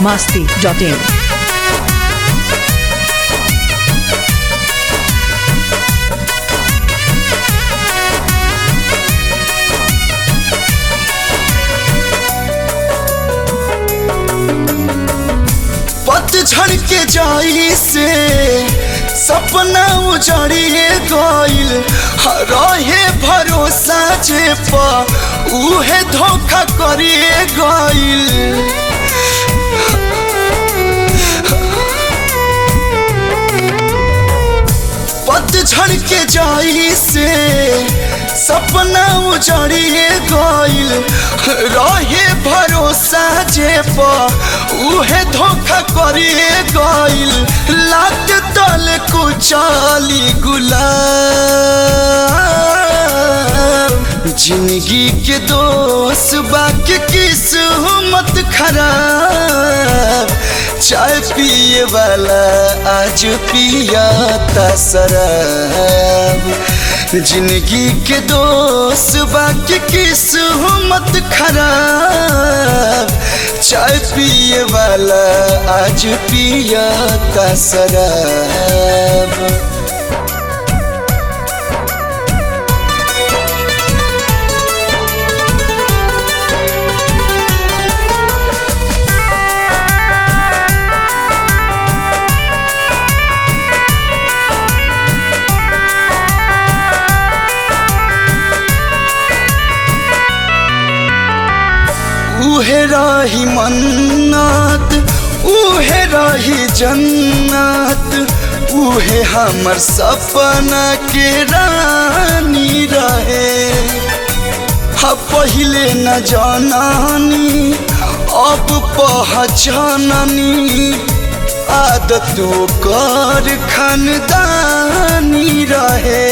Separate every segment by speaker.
Speaker 1: masti.in.
Speaker 2: पतझड़ के जाई से सपना उजड़िए गइल रहे भरोसा जे पा उहे धोखा करिए गइल पतझड़ के जाई से सपना उजड़िए गइल रहे भरोसा जे पा उहे धोखा करिए गइल लात तल कुचाली गुलाब जिंदगी के दोस्त बाकी किस्मत खराब चाय पिए वाला आज पिया शराब जिंदगी के दोस्त बाकी किस्मत खराब चाय पिए वाला आज पिया शराब उहे रही मन्नत उहे रही जन्नत उहे हमर सपना के रानी रहे हा पहिले न जाननी अब पहचाननी आदतों कर खानदानी रहे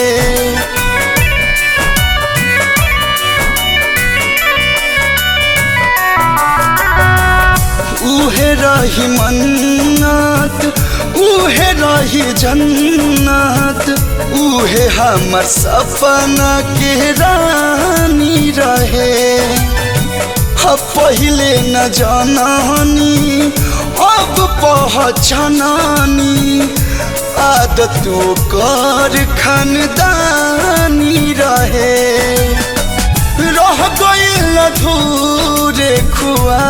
Speaker 2: उहे रही मन्नत उहे रही जन्नत उहे हमर सपना के रानी रहे हा पहिले न जाननी अब पहचाननी आदतों कर खानदानी रहे रह गइल अधूरे खुआ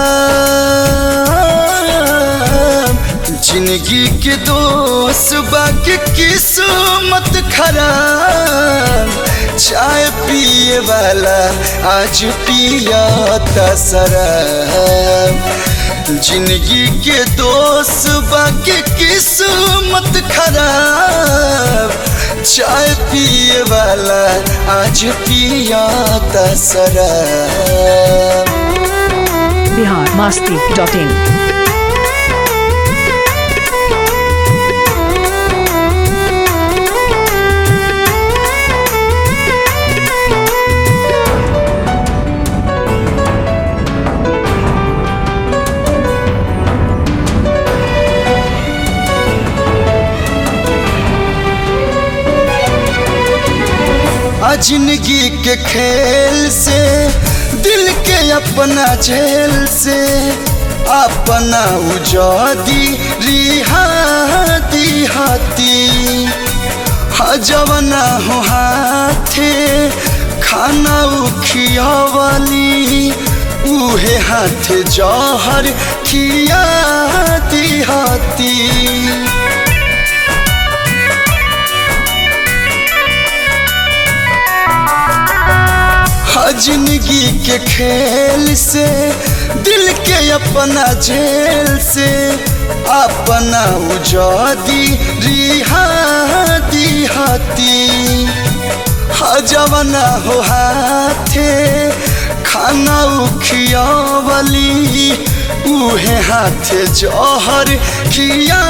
Speaker 2: जिंदगी के दोस्त बाकी किस्मत खराब चाय पिए वाला आज पिया शराब जिंदगी के दोस्त बाकी किस्मत खराब चाय पिए वाला आज पिया शराब
Speaker 1: Bihar masti.in.
Speaker 2: आ जिंदगी के खेल से दिल के अपना झेल से अपना उजादी रिहाती हाथी जवना हो हाथे खाना उखिया वाली उहे हाथ जहर खियाती हाथी जिंदगी के खेल से दिल के अपना झेल से अपना उजादी रिहाती हाथी जवना हो हाथे खाना उखिया वाली उहे हाथे जहर खिया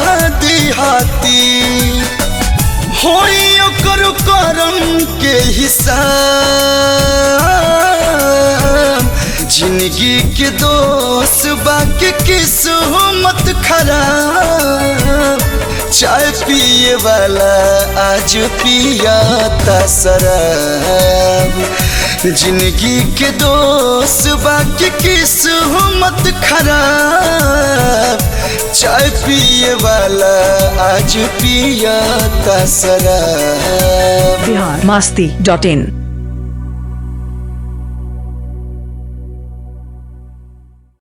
Speaker 2: हाथी होई ओकर करम के हिसाब जिंदगी के दोस्त बाकी किस्मत खराब चाय पिए वाला आज पिया शराब जिंदगी के दोस्त बाकी किस्मत खराब चाय पिए वाला आज पिया शराब
Speaker 1: बिहार मस्ती डॉट इन